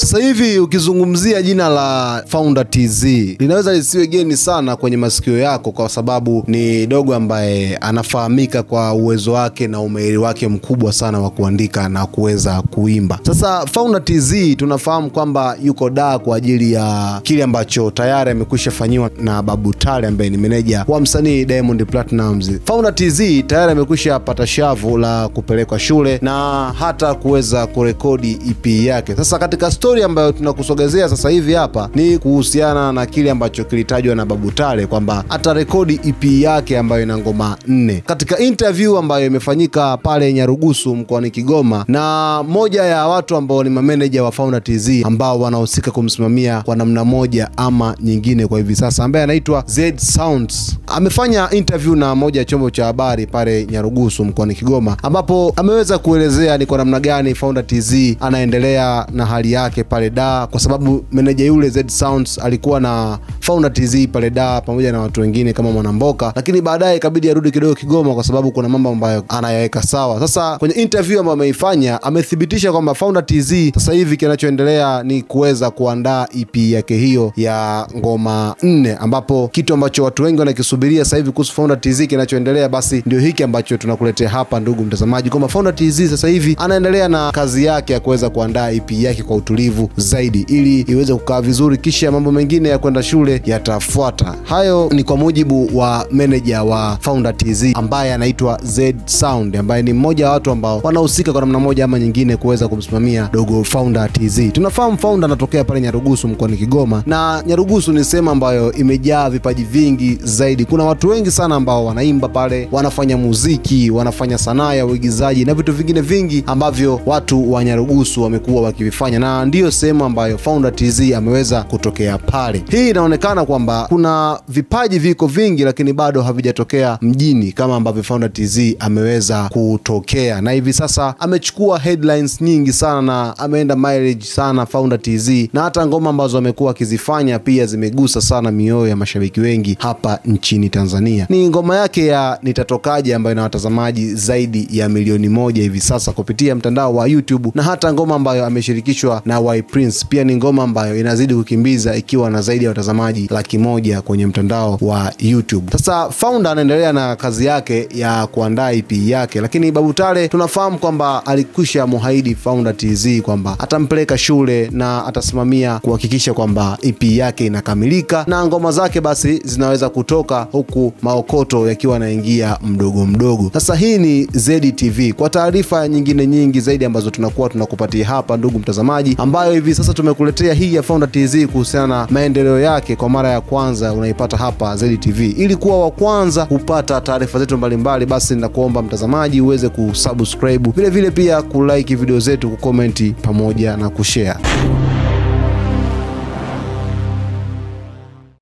Sasa hivi ukizungumzia jina la Founder TZ linaweza lisiwe geni sana kwenye masikio yako, kwa sababu ni dogo ambaye anafahamika kwa uwezo wake na umahiri wake mkubwa sana wa kuandika na kuweza kuimba. Sasa Founder TZ tunafahamu kwamba yuko daa kwa ajili ya kile ambacho tayari amekwisha fanyiwa na Babu Tale ambaye ni meneja wa msanii Diamond Platnumz. Founder TZ tayari amekwisha pata shavu la kupelekwa shule na hata kuweza kurekodi EP yake. Sasa katika stori ambayo tunakusogezea sasa hivi hapa ni kuhusiana na kile ambacho kilitajwa na Babu Tale kwamba atarekodi EP yake ambayo ina ngoma nne. Katika interview ambayo imefanyika pale Nyarugusu mkoani Kigoma na moja ya watu ambao ni mameneja wa Founder TZ ambao wanahusika kumsimamia kwa namna moja ama nyingine kwa hivi sasa, ambaye anaitwa Z Sounds amefanya interview na moja ya chombo cha habari pale Nyarugusu mkoani Kigoma, ambapo ameweza kuelezea ni kwa namna gani Founder TZ anaendelea na hali yake pale da, kwa sababu meneja yule Z Sounds alikuwa na Founder TZ pale da pamoja na watu wengine kama Mwanamboka, lakini baadaye ikabidi arudi kidogo Kigoma kwa sababu kuna mambo ambayo anayaweka sawa. Sasa kwenye interview ambayo ameifanya amethibitisha kwamba Founder TZ sasa hivi kinachoendelea ni kuweza kuandaa EP yake hiyo ya ngoma nne, ambapo kitu ambacho watu wengi wanakisubiria sasa hivi kuhusu Founder TZ kinachoendelea, basi ndio hiki ambacho tunakuletea hapa, ndugu mtazamaji, kwamba Founder TZ sasa hivi anaendelea na kazi yake ya kuweza kuandaa EP yake kwa utulivu zaidi, ili iweze kukaa vizuri, kisha mambo mengine ya kwenda shule yatafuata. Hayo ni kwa mujibu wa meneja wa Founder TZ ambaye anaitwa Z Sound, ambaye ni mmoja wa watu ambao wanahusika kwa namna moja ama nyingine kuweza kumsimamia dogo Founder TZ. Tunafahamu Founder anatokea pale Nyarugusu mkoani Kigoma, na Nyarugusu ni sehemu ambayo imejaa vipaji vingi zaidi. Kuna watu wengi sana ambao wanaimba pale, wanafanya muziki, wanafanya sanaa ya uigizaji na vitu vingine vingi ambavyo watu wa Nyarugusu wamekuwa wakivifanya, na ndiyo sehemu ambayo Founder TZ ameweza kutokea pale. Hii inaonekana kwamba kuna vipaji viko vingi, lakini bado havijatokea mjini kama ambavyo Founder TZ ameweza kutokea, na hivi sasa amechukua headlines nyingi sana na ameenda mileage sana Founder TZ, na hata ngoma ambazo amekuwa akizifanya pia zimegusa sana mioyo ya mashabiki wengi hapa nchini Tanzania. Ni ngoma yake ya Nitatokaje ambayo ina watazamaji zaidi ya milioni moja hivi sasa kupitia mtandao wa YouTube, na hata ngoma ambayo ameshirikishwa na Y Prince pia ni ngoma ambayo inazidi kukimbiza ikiwa na zaidi ya watazamaji laki moja kwenye mtandao wa YouTube. Sasa Founder anaendelea na kazi yake ya kuandaa EP yake, lakini Babu Tale tunafahamu kwamba alikwisha muhaidi Founder TZ kwamba atampeleka shule na atasimamia kuhakikisha kwamba EP yake inakamilika na ngoma zake basi zinaweza kutoka huku maokoto yakiwa yanaingia mdogo mdogo. Sasa hii ni ZTV. Kwa taarifa nyingine nyingi zaidi ambazo tunakuwa tunakupatia hapa, ndugu mtazamaji, ambayo hivi sasa tumekuletea hii ya Founder TZ kuhusiana na maendeleo yake kwa mara ya kwanza, unaipata hapa ZTV. Ili kuwa wa kwanza kupata taarifa zetu mbalimbali, basi nakuomba mtazamaji uweze kusubscribe, vile vile pia kulike video zetu, kukomenti pamoja na kushare.